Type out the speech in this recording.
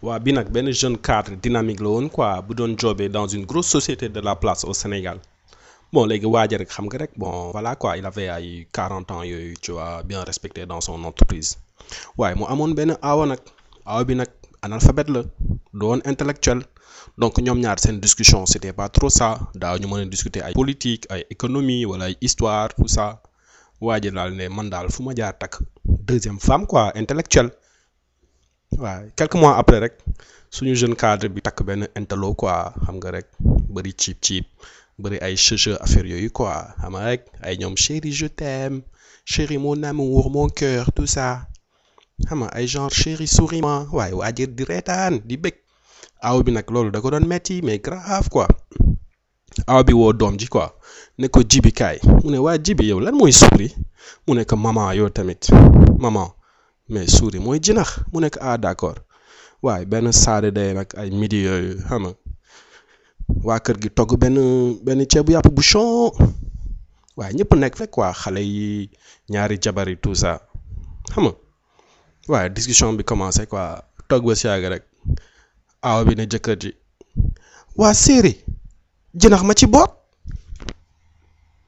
waa bi nag benn jeune cadre dynamique la woon quoi bu doon joobee dans une grosse société de la place au Sénégal bon léegi waaja rek xam nga rek bon voilà quoi il avait ay 40 ans yooyu tu vois bien respecté dans son entreprise waaye mu amoon benn aawa nag aawa bi nag analphabète la doon intellectuel donc ñoom ñaar seen discussion c'était pas trop ça daaw ñu mën a discuter ay politique ay économie wala ay histoire tout ça waaja daal ne man daal fu ma jaar takk deuxième femme quoi intellectuelle waaw quelques mois après rek suñu jeune cadre bi takk benn intello quoi xam nga rek bëri ciib ciib bëri ay cheveux affaire yooyu quoi xam nga rek ay ñoom chéri je t'aime chéri mon amour mon cœur tout ça xam nga ay genre chéri souris moi waaye waajir di reetaan di bëgg aaw bi nag loolu da ko doon metti mais grave quoi aaw bi woo doom ji quoi ne ko jibi kaay mu ne waa jibi yow lan mooy souris mu ne ko maman yow tamit maman mais souris mooy jinax mu nekk ah d'accord waaye benn saade day nag ay midi yooyu xam nga waa kër gi togg benn benn ceebu yàpp bu chon waaye ñëpp nekk fekk waa xale yi ñaari jabar yi tout ça xam nga waaye discussion bi commencé quoi togg ba si yàgg rek aaw bi ne jëkkër ji waa séeri jinax ma ci boot